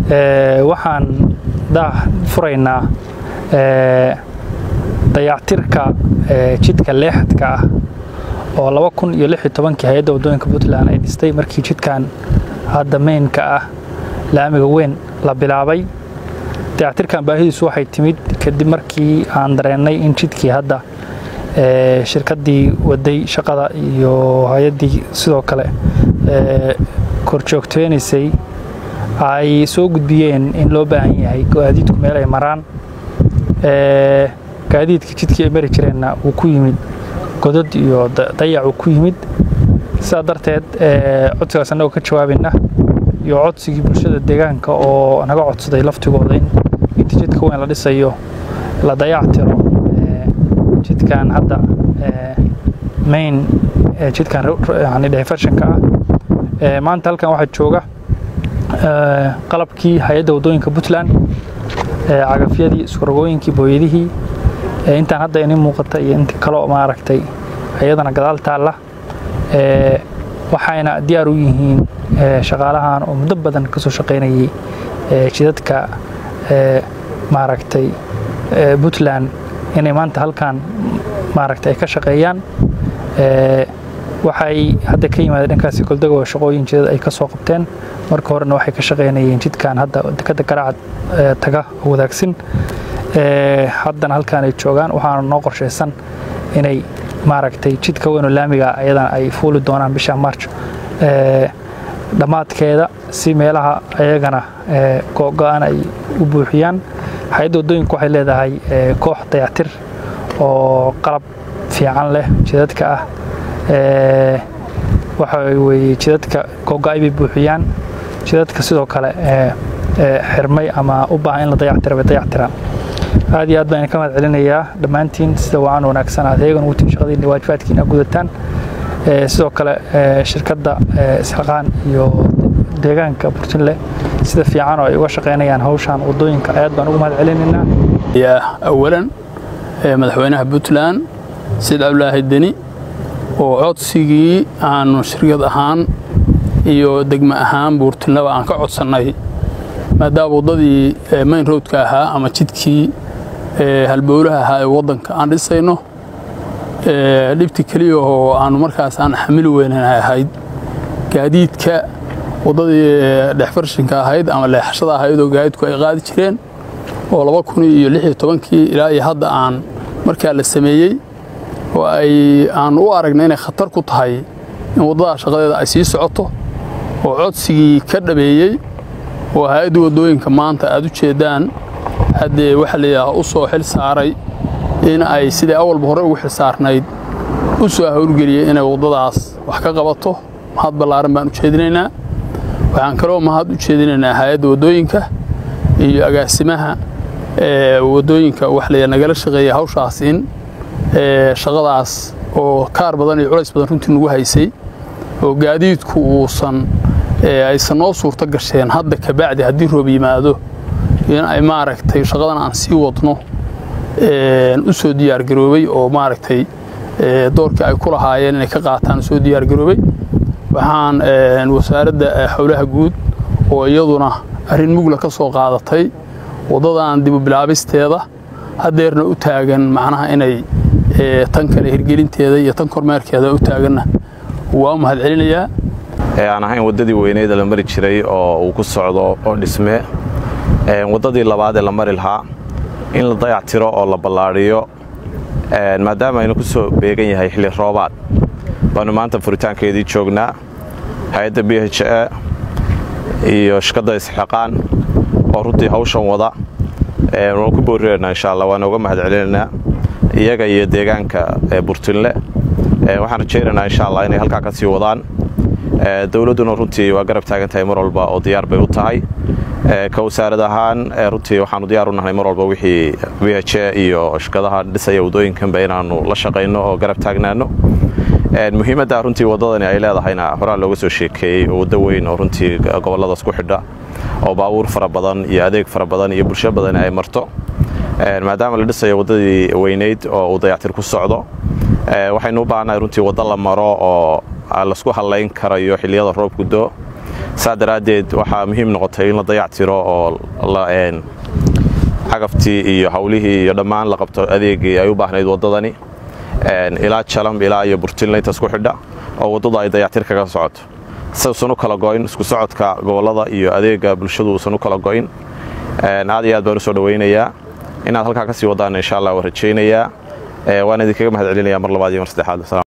waxaan furaynaa dayactirka jidka leexadka ah oo laba kun iyo lix iyo tobankii hay-adda waddooyinka puntland ay dhistay markii jidkan hadda meynka ah laamiga weyn la bilaabay dayactirkan baahidiisu waxay timid kadib markii aan dareennay in jidkii hadda shirkaddii waday shaqada iyo hay-addii sidoo kale korjoogteynaysay ay soo gudbiyeen in loo baahan yahay gaadiidku meel ay maraan gaadiidka jidkii ay mari jireenna uu ku yimid godad iyo dayac uu ku yimid sidaa darteed codsigaas annagoo ka jawaabayna iyo codsigii bulshada deegaanka oo naga codsaday laftigooda in inta jidka weyn la dhisayo la dayac tiro jidkan hadda main jidkan yani divershanka ah maanta halkan waxaa jooga qalabkii hay-adda waddooyinka puntland cagafyadii iskuragooyinkii booyadihii intaan hadda ini muuqata iyo inta kaloo maaragtay ayadana gadaal taalla waxayna diyaar u yihiin shaqaalahan oo muddo badan ka soo shaqaynayay jidadka maaragtay puntland inay maanta halkan maaragtay ay ka shaqeeyaan waxay hadda ka yimaadeen dhankaasi goldago shaqooyin jidad ay ka soo qabteen marka horena waxay ka shaqaynayeen jidkan hadda dekadda garacad taga oo wadaagsin haddana halkaan ay joogaan waxaana noo qorshaysan inay maaragtay jidka weynoo laamiga ayadana ay fuuli doonaan bisha march dhammaadkeeda si meelaha ayagana go-go-an ay u buuxiyaan hay-adda waddooyinku waxay leedahay koox dayactir oo qalab fiican leh jidadka ah waxa weye jidadka go-go-ay bay buuxiyaan jidadka sidoo kale xirmay ama u baahan in la dayactira bay dayactiraan aad iyo aad baan ka mahad celinayaa dhammaantiin sida wacan wanaagsan aad eegan ugutiin shaqadiina waajibaadkiina gudataan sidoo kale shirkadda isxaqaan iyo deegaanka burtinle sida fiican oo ay uga shaqaynayaan hawshan waddooyinka aad baan ugu mahad celinaynaa awalan madaxweynaha puntland sayid cabdulaahi deni oo codsigii aanu shirkad ahaan iyo degmo ahaan buurtinlaba aan ka codsannay maadaama waddadii mayn roadka ahaa ama jidkii halbowlaha ahaa ee waddanka aan dhisayno dhibti keliya oo aanu markaas aan xamili weynana ahayd gaadiidka waddadii dhexfarshinka ahayd ama leexashada ahayd oo gaadiidku ay qaadi jireen oo laba kun iyo lix iyo tobankii ilaa iyo hadda aan markaa la sameeyey oo ay aan u aragnay inay khatar ku tahay in waddadaa shaqadeeda ay sii socoto oo codsigii ka dhabeeyey oo hay-adda waddooyinka maanta aad u jeeddaan haddee waxa layidhaaha u soo xil saaray in ay sidai awalba hore ugu xil saarnayd u soo hawlgeliyey inay waddadaas wax ka qabato mahad ballaaran baan u jeedinaynaa waxaan kaloo mahad u jeedinaynaa hay-adda waddooyinka iyo agaasimaha waddooyinka wax la nagala shaqeeya hawshaas in shaqadaas oo kaar badan iyo culays badan runtii nagu haysay oo gaadiidku uusan aysan noo suurto gasheen hadda kabacdi haddii roob yimaado in ay maaragtay shaqadan aan sii wadno u soo diyaargaroobay oo maaragtay doorkii ay ku lahaayeen inay ka qaataan soo diyaargaroobay waxaan wasaaradda howlaha guud oo iyaduna arrin mugla ka soo qaadatay waddadan dibu bilaabisteeda haddeerna u taagan macnaha inay tan kale hirgelinteeda iyo tan kormeerkeeda u taaganna waa u mahad celinayaa ee aan ahayn waddadii weyneed la mari jiray oo uu ku socdo oo dhisme waddadii labaad ee la mari lahaa in la dayac tiro oo la ballaadhiyo maadaama aynu ku soo beegan yahay xilli roobaad baanu maanta furitaankeedii joognaa hay-adda b h e iyo shirkadda isxaqaan oo runtii hawshan wada waan ku boorinaynaa insha allah waan uga mahad celinaynaa iyaga iyo deegaanka burtinle waxaan rajaynaynaa insha allah inay halkaa ka sii wadaan dowladduna runtii waa garab taagan tahay mar walba oo diyaar bay u tahay ka wasaarad ahaan runtii waxaanu diyaar u nahnay mar walba wixii b h e iyo shirkadaha dhisaya waddooyinkanba inaannu la shaqayno oo garab taagnaano muhiimadda runtii waddadani ay leedahayna horaa looga soo sheekeeyey oo waddo weyn oo runtii gobolladaas ku xidha oo baabuur fara badan iyo adeeg fara badan iyo bulsho badani ay marto maadaama la dhisayo waddadii weynayd oo uu dayactir ku socdo waxaynu u baahannahay runtii waddo la maro oo laisku hallayn karayo xilliyada roobku doo saa daraaddeed waxaa muhiim noqotay in la dayac tiro oo cagaftii iyo hawlihii iyo dhammaan la qabto adeegii ay u baahnayd waddadani ilaa jalam ilaa iyo burtinla intaas ku xidha oo waddadu ay dayactir kaga socoto siuusan u kala go'in isku socodka gobollada iyo adeega bulshadu uusan u kala go'in aad iyo aad baan u soo dhowaynayaa inaad halkaa ka sii waddaana insha allah waan rajaynayaa waan idinkaga mahad celinaya mar labaad iyo mar saddexaad